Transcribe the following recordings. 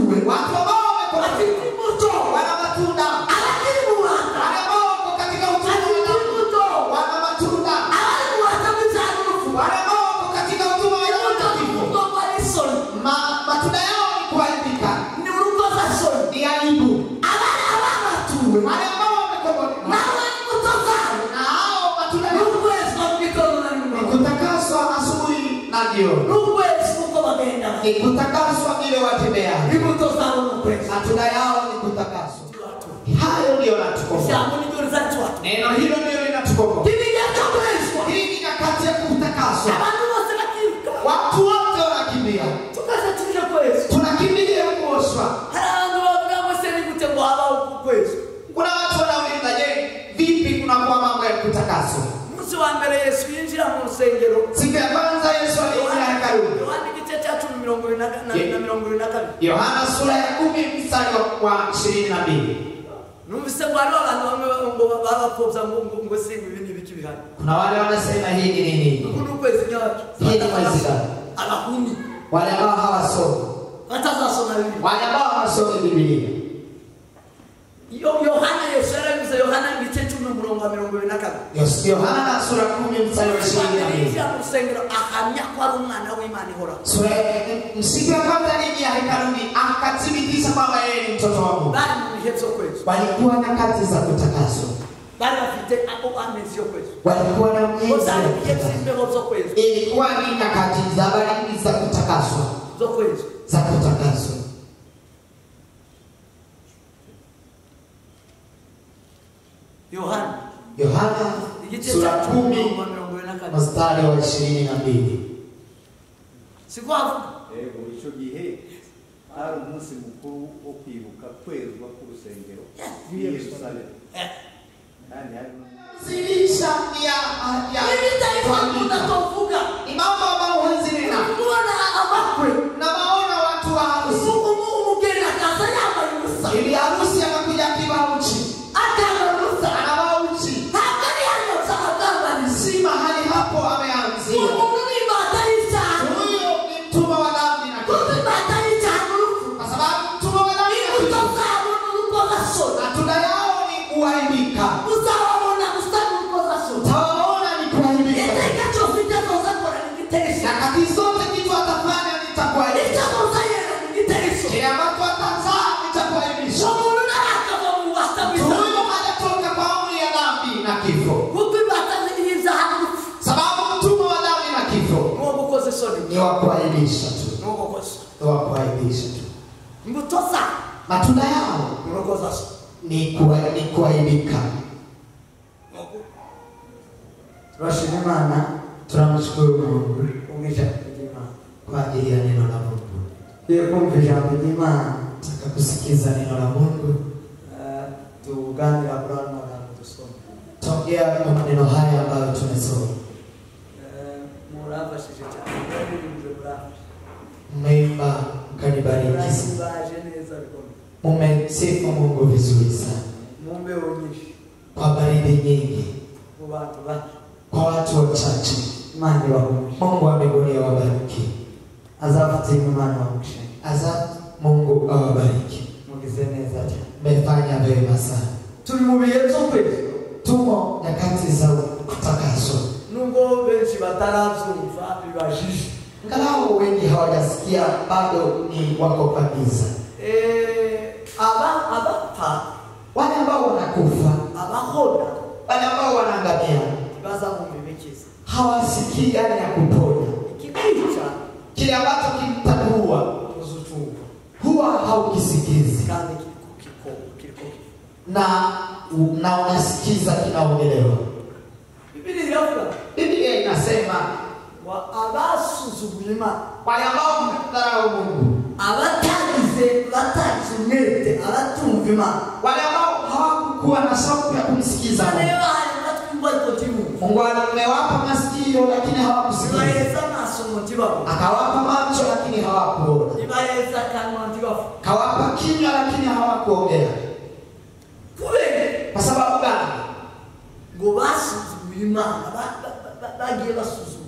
batuwe watu ambao wamekombolewa bafite imbuto wana matunda abakiri mu rwanda wale ambao wako katika utumwa wa bafite dhambi imbuto wana matunda abari mu rwanda bw'ibyaha n'urupfu wale ambao wako katika utumwa wa imbuto dhambi n'urugo rwa isoni Ma- matunda yao ni kuharibika ni urukozasoni ni aibu abari ababatuwe wale ambao wamekombolewa nawe imbuto zabo na hao matunda ni yao ukwezi kwa mikono na ni mikono kutakaswa asubuhi na jioni ni ukwezi kuko bagenda ni kutakaswa vile watembea imbuto zabo ni ukwezi matunda yao ni kutakaswa hayo ndio natukomboa ijambo niryo rizacuha neno hilo ndio linatukomboa kibijya cyo kwezwa hii ni nyakati ya kutakaswa abantu bose bakiruka watu wote wanakimbia tukaza tuje kwezwa tunakimbilia kuoshwa hari abantu bavuga ngo se ni gute ngo habaho uku kwezwa kuna watu wanauliza je vipi kunakuwa mambo ya kutakaswa umunsi wa mbere yesu yinjira mu rusengero siku ya kwanza yesu aliingia hekaluni yohana igice cya cumi mirongo ibiri na na- na mirongo ibiri na kabiri yohana sura ya kumi mstari wa- wa ishirini na mbili numvise ngo hariho abantu bamwe ngo babapfobya ngo ngo ngo si ibi ni ibiki bihari kuna wale wanasema hii ni nini uku ni ukwezi nyabaki hii ni mwezi gani abahuni wale ambao hawasomi batazasoma bibiliya wale ambao hawasomi bibilia Yo- yohana yesu yarabivuze yohana igice cumi umurongo wa mirongo ibiri na kabiri Yos- yohana sura kumi mstari wa ishirini na mbili yinjira mu rusengero ahamya ko ari umwana w'imana ihoraho sura ya- siku ya kwanza aliingia hekaluni akathibitisha kwamba yeye ni mtoto wa mungu bari mu bihe byo kwezi walikuwa nyakati za kutakaswa bari bafite ako amezi yo kwezi walikuwa na ko miezi zari ya ibihe kutakaswa by'imbeho zo kwezi ilikuwa ni nyakati za baridi za kutakaswa zo kwezi za kutakaswa yohana yohana igice sura cya cumi kumi umurongo wa mirongo ibiri na kabiri mstari wa ishirini na mbili siko havuga yego icyo gihe hari umunsi mukuru wo kwibuka kwezwa k'urusengero i yerusalemu Eh. kandi hari n'umunsi zilisha ya ya ibi bitayikunda kuvuga ni mambo ambayo huwezi nena kubona amakwe na maona watu wa harusi Umu- umu- umugeni akaza yambaye ubusa ili harusi akakuja akiwa uchi atanga ubusa anavaa uchi ntabwo ari hano by'abatambarizi si mahali hapo ameanzia umuntu ni imbata y'icyaha huyo ni mtumwa wa dhambi na kuko kifo imbata y'icyaha n'urupfu kwa sababu mtumwa wa dhambi na imbuto kifo zabo ni urukozasoni matunda yao ni kuaibika uzababona gusa ni urukozasoni utawaona ni kuaibika iteka cyose icyo azoza akora ni igitekerezo nyakati zote kitu atafanya icyo nitakuaibisha azoza yera ni igitekerezo kile ambacho atazaa nitakuaibisha umuntu ntarakava mu bubata bw'icyaha huyo hajatoka kwa amri ya dhambi na kifo kuko imbata y'ibyaha n'urupfu sababu mtumwa wa dhambi na kifo n'uwo gukoza isoni ni wa kuaibisha tu n'uwo gukoza ni wa kuaibisha tu imbuto zabo matunda yao ni urukozasoni ni kuwa, ni kuaibika turashima imana turamushukuru mungu kumva ijambo ry'imana kwa ajili ya neno la Mungu. tugiye kumva ijambo ry'imana Nataka kusikiza neno la Mungu, eh, tuganira kuri ano magambo dusoma tongea kwa maneno haya ambayo tumesoma. Eh, murafashije cyane murabirimbye murafashe Mmeimba mkanibariki sana, murahibaje neza bikomeye mumesifu Mungu vizuri sana, mu mbeho nyinshi kwa baridi nyingi, mu bantu bake kwa watu wachache. imana ibahumuje Mungu wa mbinguni awabariki, azafatira imana wamugisha aza Mungu awabariki. mugize neza cyane Mmefanya vyema sana. turi mu bihe byo kwezi Tumo nyakati za kutakaswa, nubwo benshi batarabyumva bibajije ingalau wengi hawajasikia bado ni wako kabisa. Eh, aba abapfa Wale ambao wanakufa, abahona wale ambao wanaangamia baza mu mibikiza hawasikii gani ya kuponya. ikikwica Kile ambacho kimtakuua uzucumva huwa haukisikizi kandi kiriko kiko kiriko na na unasikiza kinaongelewa. bibiri iravuga Biblia inasema ngo abasuzuguye imana wale ambao mdharau Mungu, abatagize batagize umwete abatumva imana wale ambao hawakukuwa na shauku ya kumsikiza nayo Mungu. bahaye amatwi ariko ntimwumve Mungu amewapa masikio lakini hawakusikiza, ibaheza amaso ngo ntibabone akawapa macho lakini hawakuona, ibaheza akanwa ntibavuge kawapa kinywa lakini hawakuongea. kubera Kwa sababu gani? ngo basuzuguye imana ba- ba- ba- bagiye basuzugura iby'imana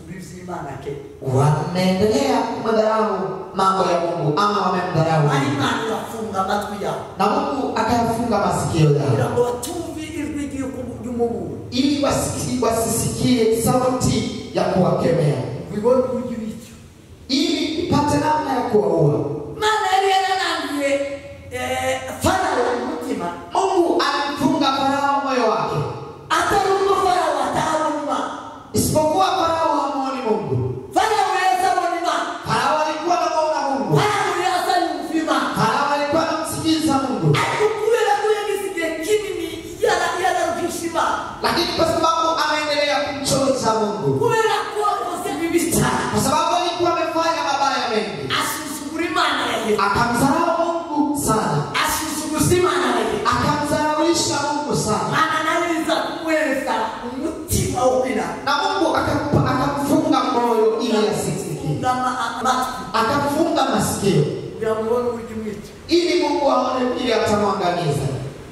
imana ke wameendelea kumdharau mambo ya mungu ama wamemdharau ari Mungu. imana irafunga amatwi yabo na mungu akayafunga masikio kugira yao ngo batumve ijwi ry'uku- ry'umuburo ili wasiki- wasisikie sauti ya kuwakemea bibone uburyo bityo ili ipate namna ya kuwaua imana yari yaranangiye eh, farawo umutima mungu alimfunga farao moyo wake atari ubwo farawo atabona isipokuwa farao hamuoni mungu farawo yazabona imana farao alikuwa anamuona mungu farawo yazanyumva imana farao alikuwa anamsikiliza mungu ariko kubera ko yagize igihe kinini yara- yararuhisha imana lakini kwa sababu ameendelea kumchoza mungu kubera ko yakoze bibi cyane kwa sababu alikuwa amefanya mabaya mengi asuzugura imana yahe akamdharau mungu sana asuzuguza imana yahe akamdharaulisha mungu sana mana nariza kumwereza umutima wo kwira na mungu akampa- akamfunga moyo ili asisikie ungama amatwi akamfunga masikio kugira ngo ubone uburyo umwica ili mungu aone vile atamwangamiza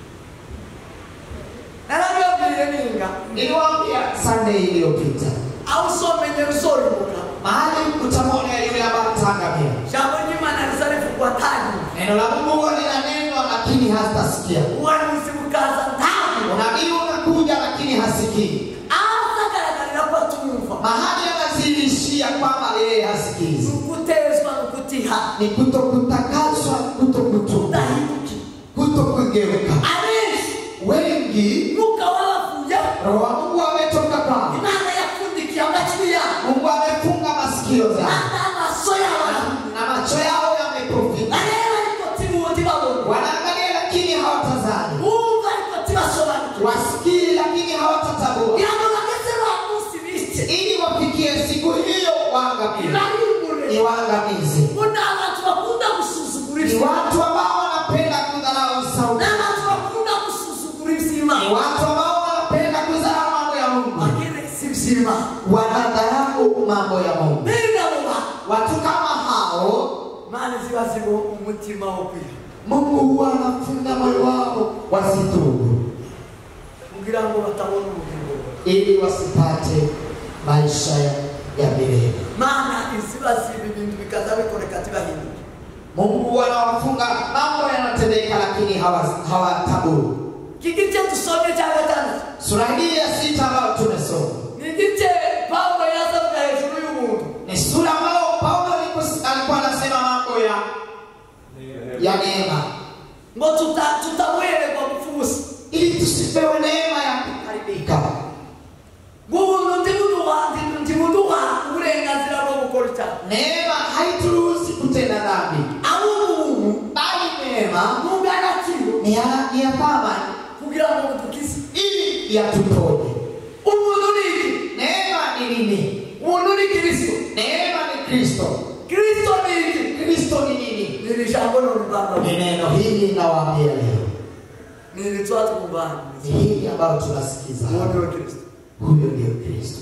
narabibabwiye ninga niliwaambia sunday iliyopita aho usomenye ruzoribuka mahali utamwona yule ambaye ataangamia jambo ry'imana rizarivugwa tangi neno la mungu huwa linanenwa lakini hatasikia ubuhanuzi bukaza ntabwo unabii unakuja lakini hasikii aho azagaragarira ko atumva mahali anazilishia kwamba yeye ni hasikizi ugutezwa ni ukutiha ni kutokutakaswa kutokutuba udahinduke kutokugeuka abenshi wengi mwuka w'abavuye roho wa mungu ametoka kwao imana yapfundikiye amatwi yabo mungu amefunga masikio zao kandi amaso yabo na macho yao yamepofika bareba ariko tibundi babona wanaangalia lakini hawatazani bumva ariko tibasobanukiwe wasikii lakini hawatatambua kugira ngo bageze wa munsi bice ili wafikie siku hiyo waangamie ibarimbure ni waangamizi ngo ni abantu bakunda gusuzugura ni iby'imana watu ambao wanapenda kudharau ni sauti abantu bakunda gusuzugura ni iby'imana watu ambao wanapenda kudharau mambo ya mungu bagire si iby'imana wanadharau mambo ya mungu mbega abo bantu watu kama hao imana ziba ziri umutima wo kwiha mungu huwa anafunga moyo wao wasitubu kugira ngo batabona ubugingo ili wasipate maisha ya milele mana iziba ziba ibintu bikaza bikoreka tibahinduke mungu huwa anawafunga mambo yanatendeka lakini hawa- hawataburu iki gice dusomye cya gatandatu sura hii ya sita ambayo tumesoma ni igice pawulo yazavuga hejuru y'umuntu ni sura ambayo paulo alipo- alikuwa anasema mambo ya ya neema ngo tuta- tutamuhererwa gupfa ubusa ili tusipewe neema ya kuharibika ng'ubuntu ndibuduha ndibuduha uburenganzira bwo gukora icyaha neema haituruhusi kutenda dhambi ahubwo ubuntu bali neema bw'agaciro ni ya, ni ya thamani kugira ngo budukize ili yatuponye umuntu ni iki neema ni nini umuntu ni kirisito neema ni kristo kirisito ni iki kristo ni nini ni iri jambo none rwanda ni neno hili nawaambia leo ni iri tuba twumva ni hili ambayo tunasikiza uwo hapa. ni we kirisito huyo ndio kristo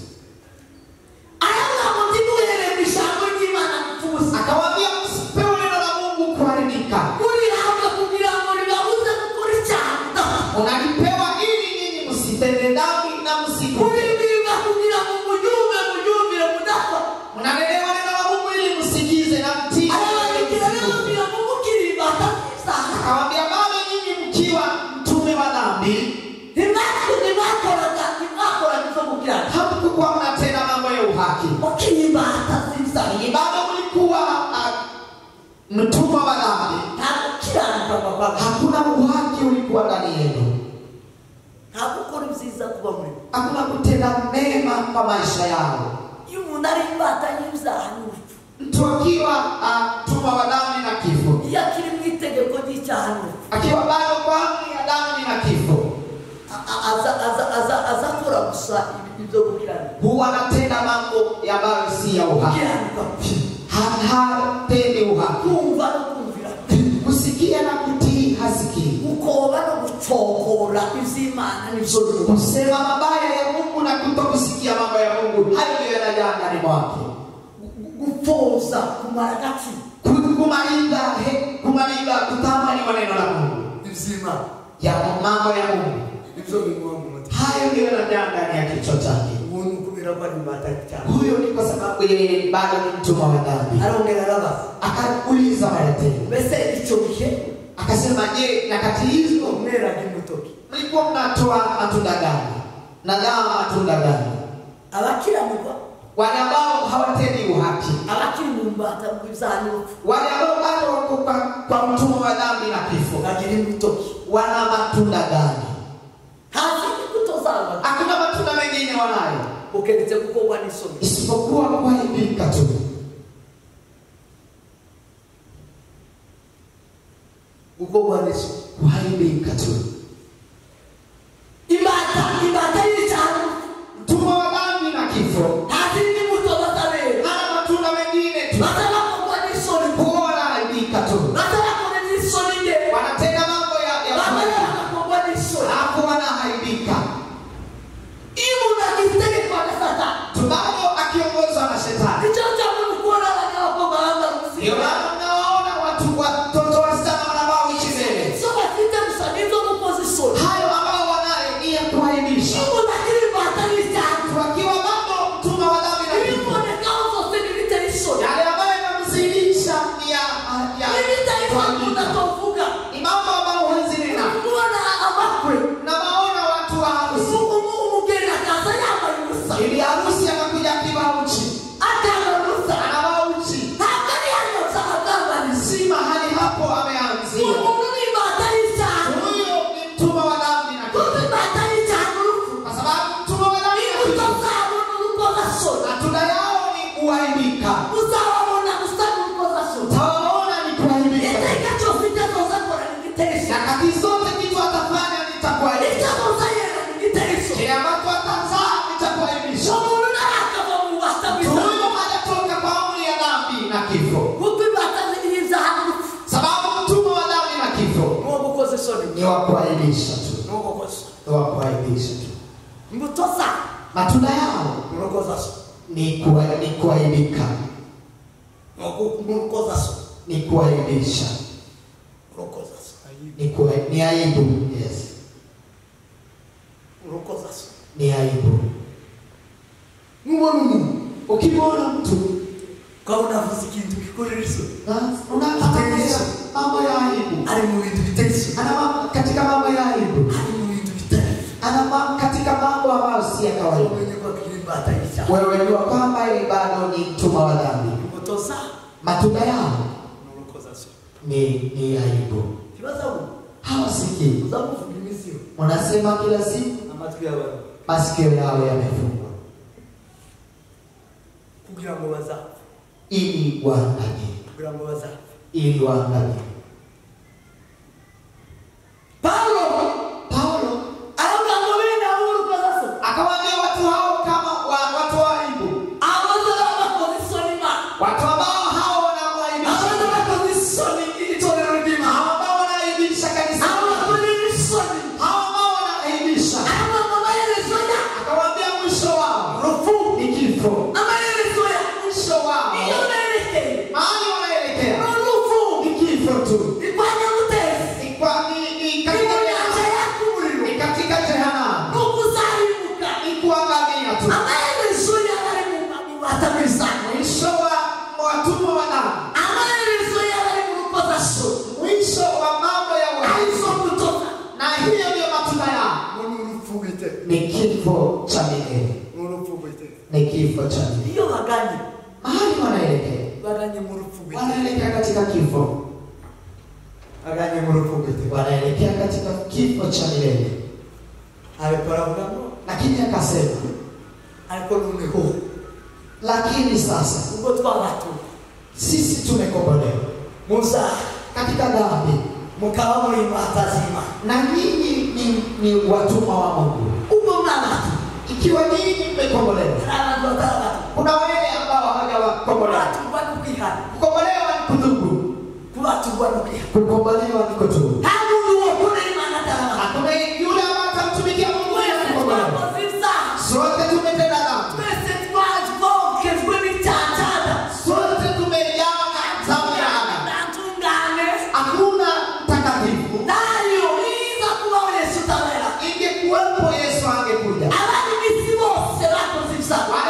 aya ntabwo ndimuhereye mu ijambo ry'imana gupfa ubusa akawaambia msipewe neno la mungu kuharibika murihabwa kugira ngo ribabuze gukora icyaha unalipewa ili nyinyi msitende dhambi na msiku muribwirwa kugira ngo muryumve muryumvire mudapfa mnalelewa neno la mungu ili msikize na mtii arabandikira rero kugira ngo mukirimbata ibyaha akawaambia bado nyinyi mkiwa mtume wa dhambi ntimwakoraga ntimwakoraga ibyo gukiranuka hamkukuwa mnatenda mambo ya uhaki mukirimbata ibyaha Ninyi bado mlikuwa ah, mtumwa wa dhambi nta gukiranuka babaga hakuna uhaki ulikuwa ndani yenu nta gukora ibyiza kuba muri bo hakuna kutenda mema kwa maisha yao iyo umuntu ari imbata y'ibyaha ni urupfu mtu akiwa ah, mtumwa wa dhambi na kifo iyo akiri mu itegeko ry'icyaha ni urupfu akiwa bado kwa amri ya dhambi na kifo A- a- aza- aza- aza- azakora gusa ibi- ibyo gukiranuka huwa anatenda mambo ambayo si ya uhaki gukiranuka Ha- hatendi uhaki kumva no kumvira kusikia na kutii hasikii gukoba no gucokora iby'imana nibyo biruta kusema mabaya ya mungu na kutokusikia mambo ya mungu hayo ndiyo yanajaa ndani mwake gupfuza kumara agaciro Ku- kumaliza he- kumaliza kutamani maneno la mungu iby'imana ya mambo ya mungu nibyo bimuha mu mutima hayo ndiyo yanajaa ndani ya kichwa chake ubuntu kubera kubera ko ari imbata cyane huyo ni kwa sababu yeye bado ni mtumwa wa dhambi arongera arabaza akauliza mara tena mbese icyo gihe akasema je nyakati hizo umweraga imutoki mlikuwa mnatoa matunda gani nagawa matunda gani abakiranirwa wale ambao hawatendi uhaki abakiri mu mbata bw'ibyaha n'urupfu wale ambao bado wako kwa, kwa mtumwa wa dhambi na kifo bagira imutoki wana matunda gani hafi imbuto zabo hakuna matunda mengine wanayo ukeretse gukorwa n'isoni isipokuwa kuharibika tu gukorwa n'isoni kuharibika tu imbata imbata y'icyaha mtumwa wa dhambi na kifo nta zindi mbuto batabera hana matunda mengine tu batarakorwa n'isoni huwa wanaharibika tu batarakora n'isoni nde wanatenda mambo ya ya bamara kawaida. bagakorwa n'isoni hapo wanaharibika iyo umuntu agize itegeko na satani tunao akiongozwa na shetani icyo cyangwa ni ukubona abanyabakobwa bambara ndio umuzinga maana mnawaona watu watoto wasichana wanavaa uchi mbele icyo bafite gusa nizo mukoze isoni hayo ambao wanayo ni ya kuharibisha iyo umuntu agira imbata y'icyaha wakiwa mambo mtumwa wa dhambi na kifo ibibonekaho zose ntibitera isoni yale ambayo yanamzidisha ni ya ya n'ibitera isoni umuntu kuharibika. atovuga ni mambo ambayo huwezi nena kubona amakwe na waona watu wa harusi umu- umugeni akaza yambaye ubusa ili harusi anakuja akiwa uchi atanga ubusa anavaa uchi ntabwo ari hano byabagambaniza si mahali hapo ameanzia umuntu ni imbata y'icyaha huyo ni mtumwa wa dhambi na kuko kifo imbata y'icyaha n'urupfu kwa sababu mtumwa wa dhambi na imbuto kifo zabo ni urukozasoni matunda yao ni kuharibika uzababona gusa ni urukozasoni utawaona ni kuharibika iteka cyose icyo azoza akora ni igitera isoni nyakati zote kitu atafanya icyo nitakuharibisha azoza yera ni igitera isoni kile ambacho atazaa nitakuharibisha umuntu ntarakava mu bubata huyo bw'icyaha hajatoka kwa amri ya dhambi na kifo kuko imbata y'ibyaha n'urupfu sababu mtumwa wa dhambi na kifo ni uwo gukoza isoni ni wa kuharibisha tu ni uwo gukoza ni wa kuharibisha tu imbuto zabo matunda yao ni urukozasoni ni kuwa- ni kuharibika ni urukozasoni ni kuharibisha urukozasoni ni, kuwa, ni aibu yes urukozasoni ni aibu nubona umuntu ukimwona mtu ukabona avuze ikintu gikorera isoni na- unaangalia mambo ya aibu ari mu bintu bitari isoni ana mambo katika mambo ya aibu ari mu bintu bitari ana mambo katika mambo ambayo si ya kawaida umenye ko akiri imbata y'icyaha wewe jua kwamba yeye bado ni mtumwa wa dhambi imbuto zabo matunda yao ni urukozasoni ni ni aibu ntibazabona hawasikii uzamuvuga iminsi yo wanasema kila siku amatwi y'abantu masikio yao yamefungwa kugira ngo bazapfe ili waangalie kugira ngo bazapfe ili waangalie pawulo paulo aravuga ngo bene abo urukozasoni akawaambia watu hao kama wa, watu wa aibu abazaba bakoze isoni imana watu ambao hao wanamwaibisha abazaba bakoze isoni itorero ry'imana hao ambao wanaaibisha kanisa abo bakora isoni hao ambao wanaaibisha abo amaherezo ya akawaambia mwisho wao urupfu ni kifo amaherezo ya mwisho wao iyo berekeye mahali wanaelekea ni urupfu ni kifo tu ni kwa nyamutezi ni kwa ni, ni ni katika mu nyanja jehanamu. yaka umuriro ni katika jehanamu ni ukuzaribuka ni kuangamia tu amaherezo y'abari mu mubata bw'isano mwisho wa watumwa wa dhambi amaherezo y'abari mu rukozasoni mwisho wa mambo ya uhai arizo mbutoza na hiyo ndio matunda yao ni urupfu rw'iteka ni kifo cha milele ni urupfu rw'iteka ni kifo cha milele iyo baganye mahali wanaelekea baganye mu rupfu rw'iteka wanaelekea katika kifo baganye mu rupfu rw'iteka wanaelekea katika kifo cha milele ariko aravuga ngo lakini akasema ariko noneho lakini sasa ubwo twabatuye sisi tumekombolewa muzaha katika dhambi mukaba muri imbata z'imana na nyinyi ni, ni watumwa wa mungu ubwo mwabatu ikiwa nyinyi mmekombolewa hari abantu batarabatu kuna wale ambao hawajawakombolewa kubaturwa no kwihana kukombolewa ni kutubu kubaturwa no kwihana kukombolewa ni kutubu nta muntu wokora imana atarabatu hakuna yule ambaye atamtumikia mungu bila twese kukombolewa twakoze ibyaha sote tumetenda dhambi twese twavokejwe n'icyatada sote tumejaa dhambi ya Adamu. ntantungane hakuna mtakatifu nayo iza kubaho yesu utabera ingekuwepo yesu angekuja abari b'isi bose bakoze ibyaha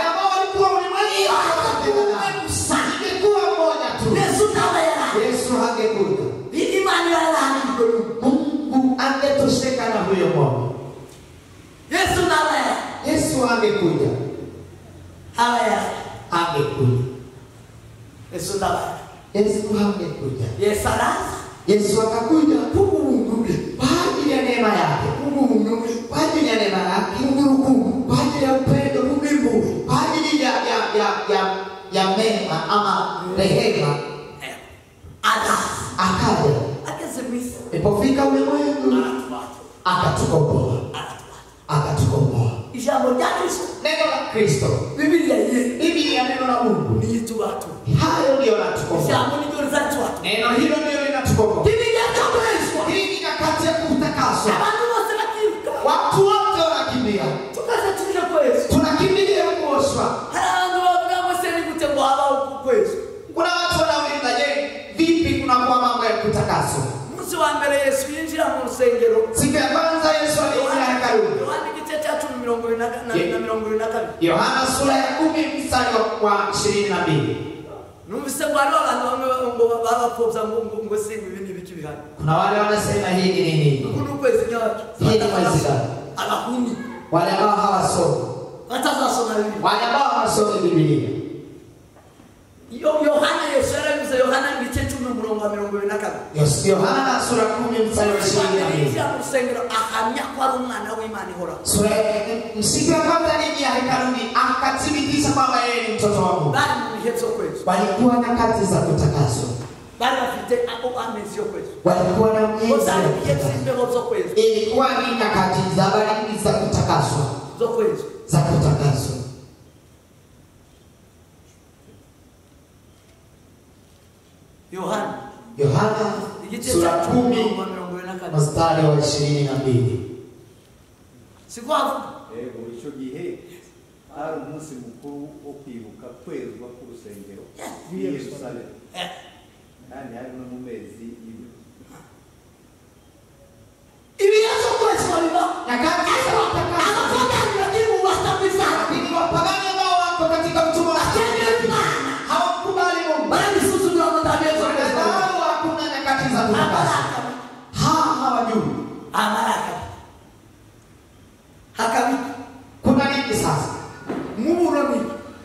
hangekuja imani yalaaniko mungu angetosheka na huyo ng'ombe yesu nabaya yesu angekuja abaya angekuja yesu nabaya yesu hangekuja yesu araza yesu akakuja kubungule kwa ajili ya neema yake kubungule kwa ajili ya neema yake mungu kwa ajili ya upendo mungu kwa ajili ya ya ya ya ya mema ama rehema araza akaja ageze misa ilipofika ulimwengu aratubata akatukomboa aratubata akatukomboa ijambo rya kristo neno la kristo bibiliya ye biblia neno la mungu niyitubatu hayo ndiyo natukomboa ijambo niryo rizatubatu neno hilo ndiyo linatukomboa bibiliya ryakoreshwa hii ni nyakati ya kutakaswa abantu bose bakiruka watu wote wanakimbia tukaza tuje kwezi tunakimbilia kuoshwa hari abantu bavuga ngo se ni gute ngo habaho uku kwezi kuna watu wanauliza je vipi kunakuwa mambo ya kutakaswa umunsi wa mbere yesu yinjira mu rusengero siku ya kwanza yesu aliingia hekaluni yohana igice cya cumi mirongo ibiri na na- na mirongo ibiri na kabiri yohana sura ya kumi mstari wa- wa ishirini na mbili numvise ngo hariho abantu bamwe ngo babapfobya ngo ngo ngo se ngo ibi ni ibiki bihari kuna wale wanasema hii ni nini uku ni ukwezi nyacu Hii ni mwezi gani? abahuni wale ambao hawasomi batazasoma bibiliya wale ambao hawasomi bibilia Yo- yohana yesu yarabivuze yohana igice cumi umurongo wa mirongo ibiri na kabiri Yos- yohana sura kumi mstari wa ishirini na mbili yinjira mu rusengero ahamya ko ari umwana w'imana ihoraho sura siku ya kwanza aliingia hekaluni akathibitisha kwamba yeye ni mtoto wa mungu bari mu bihe byo kwezi walikuwa nyakati za kutakaswa bari bafite ako amezi yo kwezi walikuwa na ngo miezi zari ya ibihe kutakaswa by'imbeho zo kwezi ilikuwa ni nyakati za baridi za kutakaswa zo kwezi za kutakaswa yohana yohana igice sura cya cumi kumi umurongo wa mirongo ibiri na kabiri mstari wa ishirini na mbili siko havuga yego icyo gihe hari umunsi mukuru wo kwibuka kwezwa k'urusengero rw'i yerusalemu Eh, kandi hari no mu mezi y'ibiri ibihe byo kwezi babiba nyakati za kutakaswa abapagani bakiri mu basabizana lakini wapagani ambao wako katika utumwa wa batemera imana hawakubali mungu barabisuzumira ngo ntabyezo kwezi Wanadharau hakuna nyakati za kutakaswa amaraka ha hawajui amaraka hakabika kuna nini sasa nk'uburoni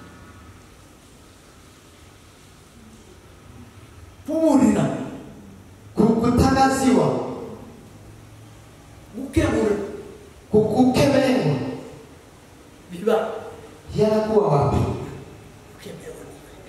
kuburira Ku- kutangaziwa gukebura ku- kukemewa biba yanakuwa wapi gukebura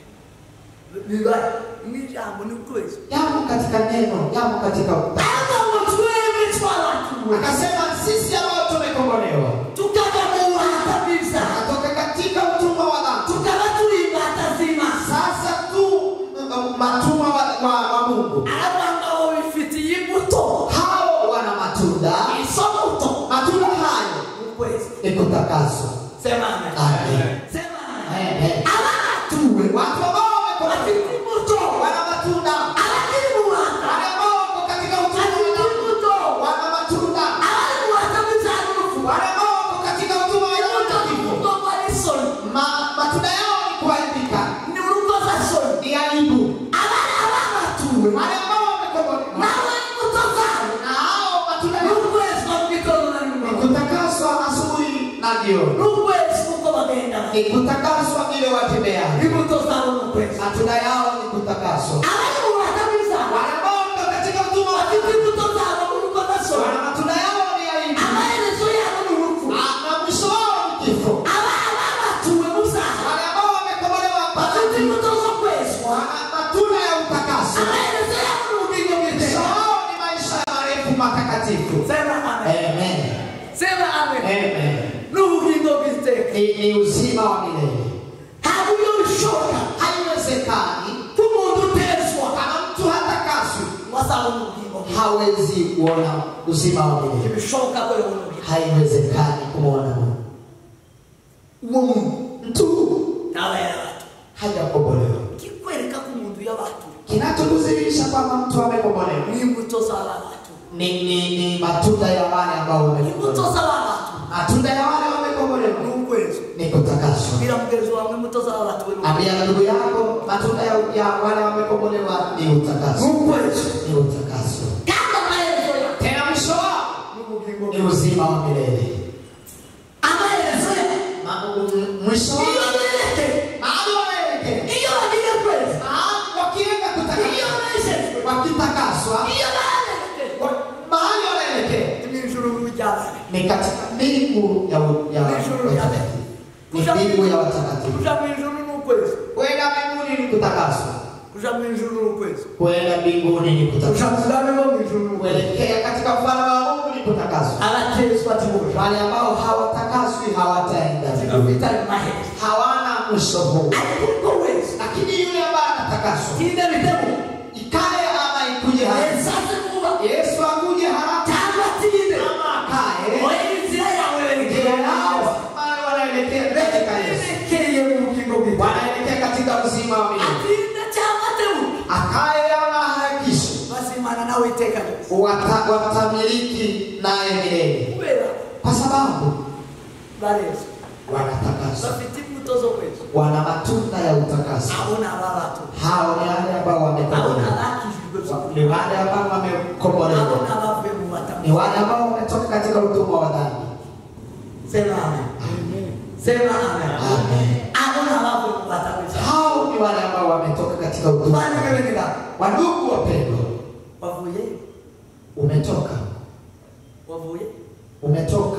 biba n'ijambo ni ukwezi yamo katika neno yamo katika ariko ngo twebwe twaratuwe akasema sisi ambao tumekombolewa tukava mu buhata bw'ibyaha natoka katika utumwa wa dhambi tukaba turi imbata z'imana sasa tu uh, matumwa wa, wa, wa mungu aravuga ngo abo bifitiye imbuto hao wana matunda izo mbuto matunda hayo ukwezi ni kutakaswa sema amen Amen. sema amen Amen. abatuwe watu ambao wamekombolewa bafite imbuto wana matunda abakiri mu buhata wale ambao wako katika utumwa wa bafite dhambi imbuto wana matunda abari mu buhata bw'ibyaha n'urupfu wale ambao wako katika utumwa wa imbuto dhambi zivuga ngo ari isoni Ma, matunda yao ni kuharibika ni urukozasoni ni aibu abari ababatuwe wale ambao wamekombolewa nawe imbuto zabo na hao matunda ni yao ukwezi kwa mugitondo na ni nimugoroba kutakaswa asubuhi na jioni ni ukwezi kuko bagenda ni kutakaswa vile watembea imbuto zabo ni ukwezi matunda yao ni kutakaswa abari mu buhata bw'ibyaha wale ambao wako katika utumwa wa bafite dhambi imbuto zabo ni urukozasoni wana matunda yao ni aibu amaherezo yabo ni urupfu Ah, na mwisho wao ni kifo ababa batuwe mu byaha wale ambao wamekombolewa kwa bafite dhambi imbuto zo kwezwa wana matunda ya utakaso amaherezo yabo ni ubugingo mwisho bw'iteka wao ni maisha marefu matakatifu sema amen amen sema amen amen ni ubugingo bw'iteka ni, ni uzima wa milele ntabwo iyo bishoboka haiwezekani ko umuntu utezwa kama mtu hatakaswi ngo azabone ubugingo bwe hawezi kuona uzima wa milele ntibishoboka ko yabona ubugingo haiwezekani kumwona Mungu uwo muntu mtu ntaba yarabatu hajakombolewa kikwereka ko umuntu yabatu kinachokudhihirisha kwamba mtu amekombolewa ni imbuto z'ababatu ni, ni, ni matunda ya wale ambao imbuto wamekombolewa z'ababatu matunda ya wale wamekombolewa ni ukwezi ni ni kutakaswa. bwira mugenzi wawe mutazaba batuwe Ambia ndugu yako matunda ya, ya wale wamekombolewa ni utakaso, n'ukwezi ni utakaso. kandi amaherezo ya Tena mwisho wao n'ubugingo ni uzima wa milele. amaherezo ya Ma- m- Mwisho iyo wao bereke mahali waelekea, iyo bagiye kwezi mahali wakienda iyo kutakaswa, bejejwe wakitakaswa, iyo babereke wa- mahali wanaelekea ni ijuru ry'abana ni katika mbingu ya ya Mbingu ya- watakatifu, ni mbingu ya watakatifu. kuja mu ijuru n'ukwezi Kwenda mbinguni ni kutakaswa, kuja mu ijuru n'ukwezi kwenda mbinguni ni kuja kutakaswa, mu bwami bwo mu ijuru n'ukwezi kuelekea katika ufalme wa Mungu ni kutakaswa. abatezwa tibura Wale ambao hawatakaswi hawataenda mbinguni, bitari maherezo hawana mwisho huu. ariko ubwo wese Lakini yule ambaye anatakaswa, tinde bitemu ikae ama ikuje haraka, esaze kuba Yesu akuje haraka cyangwa tinde ama akae, oya inzira yawe ndio nao werekera wale wanaelekea katika Yesu, berekeye mu bugingo bwiwe wanaelekea katika uzima wa milele. atinde cyangwa tebu Akae ama harakishe, basimana nawe iteka ryose wata- watamiliki naye milele, kubera kwa sababu barezwe wanatakaswa, bafite imbuto zo kwezi wana matunda ya utakaso. abo ni ababatu Hao ni wale ambao abo ni wamekombolewa, abakijijwe by'ukuri ni wale ambao abo wamekombolewa, ni abavuye mu batamu ni wale ambao wametoka katika utumwa wa dhambi. sema amen sema amen Amen. abo ni abavuye mu batamu Hao ni wale ambao wametoka katika utumwa. wa bana dhambi. bebenera Wandugu wapendwa, wavuye umetoka, wavuye umetoka.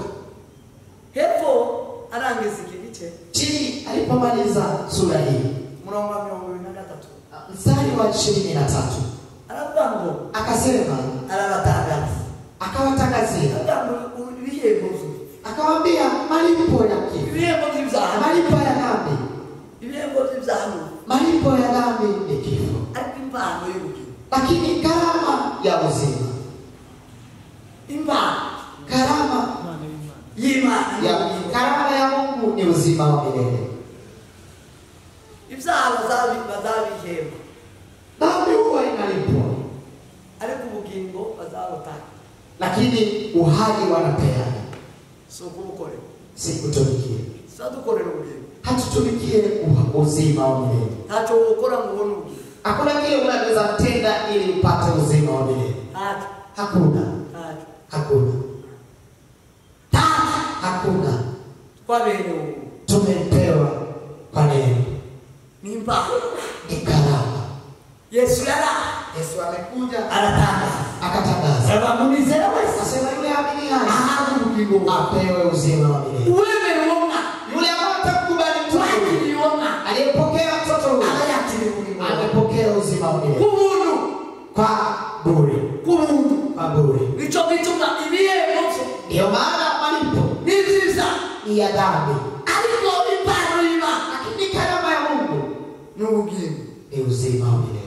hepfo arangiza iki gice Chini alipomaliza sura hii, murongo wa mirongo ibiri na gatatu mstari wa ishirini na tatu aravuga ngo akasema, arabatangaza akawatangazia, aravuga ngo ibihembo bye akawaambia malipo ya kifo, ibihembo by'ibyaha malipo ya dhambi, ibihembo by'ibyaha malipo ya dhambi ni kifo, ariko impano y'ubugingo lakini gharama ya uzima, impano gharama y'imana ya y'ubugingo gharama ya Mungu ni uzima wa milele. ibyaha bazabi- bazabihemba Dhambi huwa inalipwa, ariko ubugingo bazabutanga lakini uhai wanapeana, si ukubukorera si kutumikia. sizadukorera ubugingo Hatutumikie uha- uzima wa milele. ntacyo wokora ngo ubone ubugingo Hakuna kile unaweza tenda ili upate uzima wa milele. ntacyo Hakuna, ntacyo hakuna, ntacyo hakuna. twaberewe ubu Tumepewa kwa neema, ni impano ni karama. yesu yara Yesu amekuja aratangaza akatangaza, abamunizera wese asema yule aminiaye ahabwa ubugingo apewe uzima wa milele. uwemera uwo mwana Yule ambaye atakubali mtoto huyu, wakiriye uwo mwana aliyepokea mtoto huyu aba yakiriye ubugingo amepokea uzima wa milele ku buntu kwa bure, ku buntu kwa bure. nicyo gituma ibihembo bye Ndiyo maana malipo ni byiza ni ya dhambi, ariko impano y'imana lakini karama ya Mungu ni ubugingo ni uzima wa milele.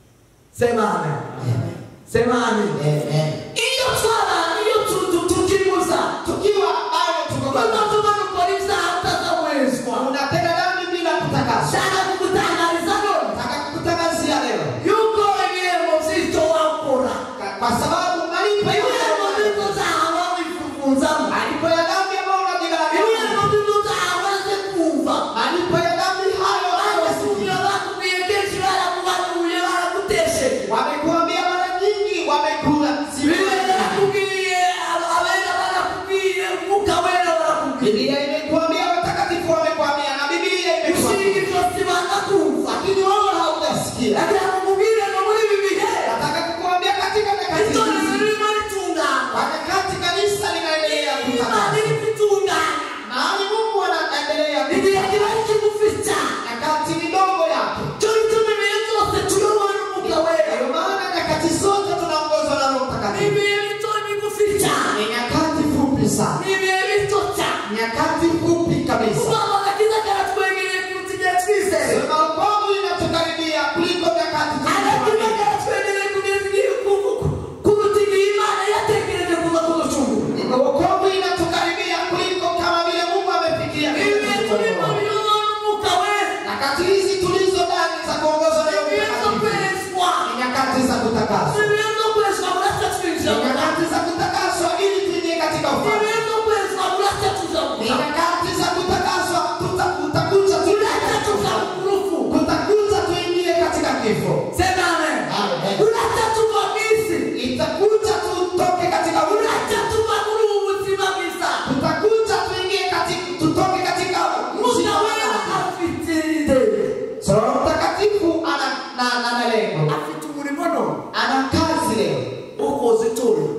sema amen Amen. sema amen Amen. iyo twaba iyo tu- tu- tukimuza Tukiwa bado tuko kuko katika tuba dukora ibyaha tutazawezwa unatenda dhambi bila kutakaswa, shaka kugutangariza none nataka kukutangazia leo, yuko ibihembo by'icyo wakora Ka- kwa sababu malipo ya ibihembo by'ibyo byaha wifufunzamo malipo ya dhambi ambayo unajilalamia, ibihembo by'ibyo byaha waze kumva malipo ya dhambi hayo bagasubiye wamesikia. bakubwiye kenshi barakubanuye baragutesheje wamekuambia mara nyingi, wamekula bibiliya siku yarakubwiye aba- abera barakubwiye umwuka wera barakubwiye Biblia imekuambia, watakatifu wamekwambia, na Biblia ushinga imekuambia, ijosi bakakumva lakini wewe haujasikia. agira ngo mubwire ngo muri ibi bihe Nataka kukuambia katika nyakati itorero hizi, ririmo ritungana wakati kanisa linaendelea imana kutakaswa, iri kwitungana mahali Mungu anaendelea igihe kiba kigufi cyane nyakati midogo yake. cyo gituma ibihe byose tuyobowe n'umwuka wera Ndio maana nyakati zote tunaongozwa na Roho ni Mtakatifu. ibihe bito bigufi cyane Ni nyakati fupi sana, ni ibihe bito cyane nyakati fupi kabisa. ubwabo agakiza karatwegereye kuruta igihe twizeye Sema wokovu inatukaribia kuliko nyakati agakiza tulizoamini. karatwegereye kugeza igihe ku- ku- kuruta igihe imana yatekereje kuza kuducungura Wokovu inatukaribia kuliko kama vile Mungu amefikia. ibihe turimo biyobowe n'umwuka wera Nyakati hizi tulizo ndani za kuongozwa na Roho ibihe byo Mtakatifu kwezwa ni nyakati za kutakaswa, ibihe byo kwezwa murasa ni twinjira mu nyakati za kutakaswa ili tuingie katika ufalme, ibihe byo kwezwa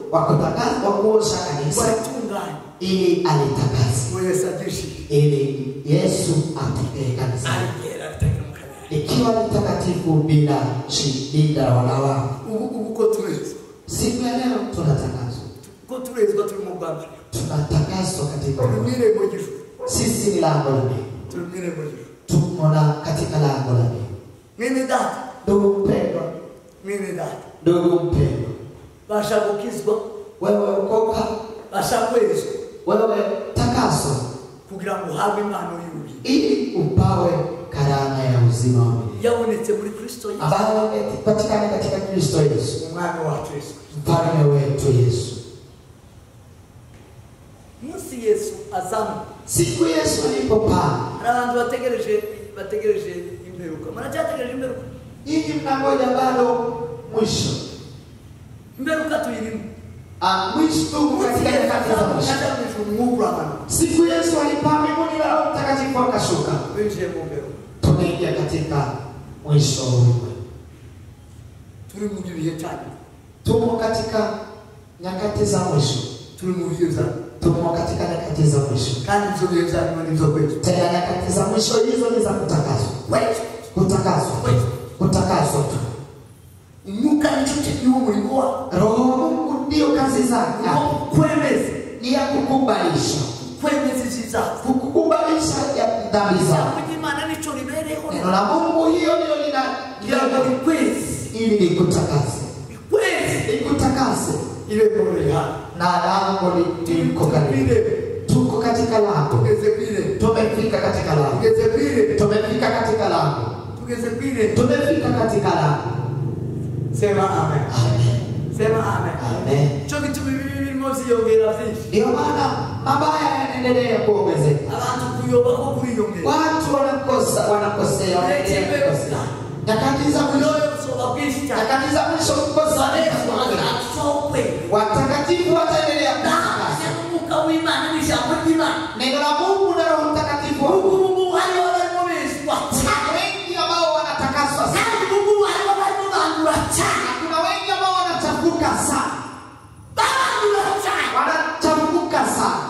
wa kutakasa wa kuosha kanisa waritunganye ili alitakase ngo yesu aryishime ili yesu atokee kanisa arigera ritagira mu kabera ikiwa ni takatifu bila shida wala lawama ubu ubu ko turezwa siku ya leo tunatakaswa ko turezwa turi mu rwambariro tunatakaswa katika turi mu Mungu. irembo ry'ijuru sisi ni lango la mbingu turi mu irembo ry'ijuru tumo na katika lango la mbingu mwene data ndugu mpendwa mwene data ndugu mpendwa basha gukizwa wewe ukoka basha kwezwa wewe takaswa kugira ngo uhabwe impano y'ububi ili upawe karama ya uzima wa milele yabonetse muri kristo yesu ambayo imepatikana katika kristo yesu umwami wacu yesu mfalme wetu yesu munsi yesu azamu siku yesu alipopaa hari abantu bategereje bategereje imperuka muracyategereje imperuka nyinyi mnangoja bado mwisho imperuka tuyirimo Ah, mwisho tuko katika nyakati za mwisho kajamijuru umwuka uramanuka siku yesu alipaa mbinguni na roho mtakatifu akashuka winjiye mu mperuka tumeingia katika mwisho wa ulimwengu turi mu bihe cyane tumo katika nyakati za mwisho turi mu bihe bya tumo katika nyakati za mwisho kandi ibyo bihe bya nyuma nibyo kwetu tena nyakati za mwisho hizo ni za kutakaswa kwetu kutakaswa kwetu kutakaswa tu umwuka nicyo kigiwe umurimo wa roho wa mungu ndio kazi zake kwemeza ni ya kukubalisha kwemeza ibyiza kukubalisha ya dhambi zako ijambo ry'imana nicyo ribereho neno la mungu hiyo ndio lina kugira ngo rikwezi ili likutakase rikwezi likutakase irembo riri hano na lango li- liko karibu irembo tuko katika lango tugeze ku irembo tumefika katika lango tugeze ku irembo tumefika katika lango tugeze ku irembo tumefika katika lango sema amen amen sema amen amen cyo gituma ibi birimo byiyongera byinshi ndio maana mabaya yanaendelea kuongezeka abantu kuyoba ko kuriyongera watu wanakosa wanakosea wanaendelea kukosea nyakati za mwisho uyoyo busoba bwinshi cyane nyakati za mwisho kukosa yesu azasokwe watakatifu wataendelea ndahamya kutakaswa n'umwuka w'imana n'ijambo ry'imana neno la mungu na roho mtakatifu wa ubu mungu ngubu hariho barimo bezwa cyane wengi ambao wanatakaswa sana kandi ubu ngubu hariho barimo bandura cyane na kuna wengi ambao wanachafuka sana babandura cyane wanachafuka sana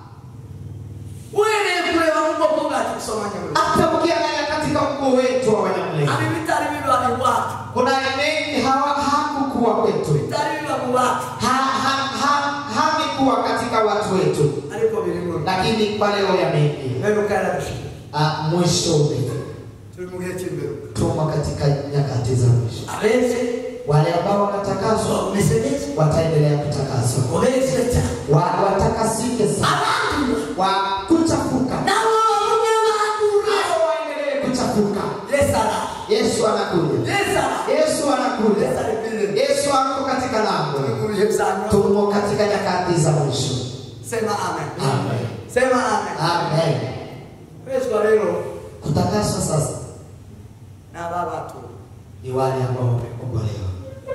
uhereye kureba mu bwoko bwacu gusoma nyamuriro hata ukiangalia katika ukoo wetu wa wanyamulenge abi bitari biba iwacu kuna mengi hawa hakukuwa kwetu bitari biba mu bacu ha, ha, ha, havikuwa katika watu wetu ariko birimo lakini kwa leo yameingia imperuka yarabishije Ah, mwisho umefika turi mu gihe cy'imperuka tumo katika nyakati za mwisho abeze wale ambao wanatakaswa bameze neza wataendelea kutakaswa ubeze cyane Wa- watakasike sana abandura wa kuchafuka nabo bamwe bandura Hao waendelee kuchafuka yesu ara yesu anakuja yesu ara yesu anakuja yesu ari kwirembo yesu ako katika turi lango mu bihe bya nyuma tumo katika nyakati za mwisho sema amen amen sema amen amen kwezwa rero kutakaswa sasa ni aba batu ni wale ambao wamekombolewa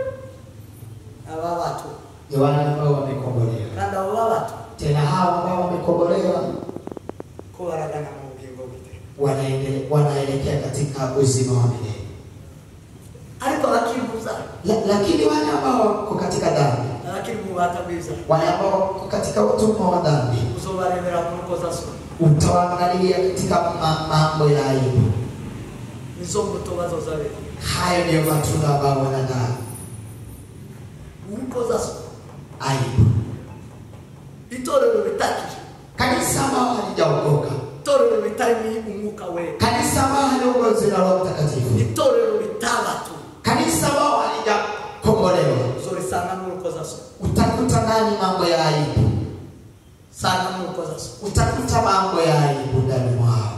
ni aba batu ni wale ambao wamekombolewa kandi abo babatu tena hao ambao wamekombolewa ko baragana mu bugingo bw'iteka wanaende- wanaelekea katika uzima wa milele ariko bakibuza La- lakini wale ambao wako katika dhambi abakiri mu bubata bwiza wale ambao wako katika utumwa wa dhambi uzobarebera mu rukozasoni utawaangalia katika ma- mambo ya aibu nizo mbuto bazozabera hayo ndiyo matunda ambao wanadhaa urukozasoni aibu itorero ritakije kanisa ambao halijaokoka itorero ritarimo umwuka wera kanisa ambao haliongozi na roho mtakatifu itorero ritabatu kanisa ambao halijakombolewa uzorisanga mu rukozasoni utakuta ndani mambo ya aibu sanga mu rukozasoni utakuta mambo ya aibu ndani mwao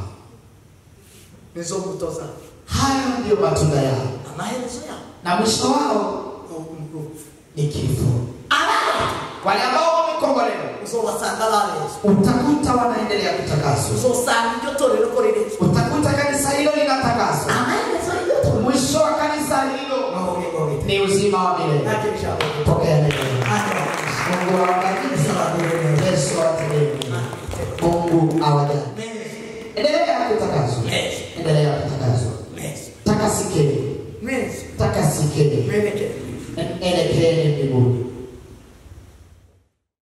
nizo mbuto zabo hayo ndiyo matunda yao amaherezo yabo na mwisho wao ni urupfu ni kifo abana wale ambao wamekombolewa uzobasanga barezwa utakuta wanaendelea kutakaswa uzosanga iryo torero ko rirezwa utakuta kanisa hilo linatakaswa amaherezo y'iryo torero mwisho wa kanisa hilo ni ubugingo bw'iteka ni uzima wa milele ntacyo bishaka pokea neno Amen. mungu awabariki yesu awatendee mungu awajali endelea kutakaswa Yes. endelea kutakaswa Yes. takasikeni Yes. takasikeni Mwelekeo. elekeeni mbinguni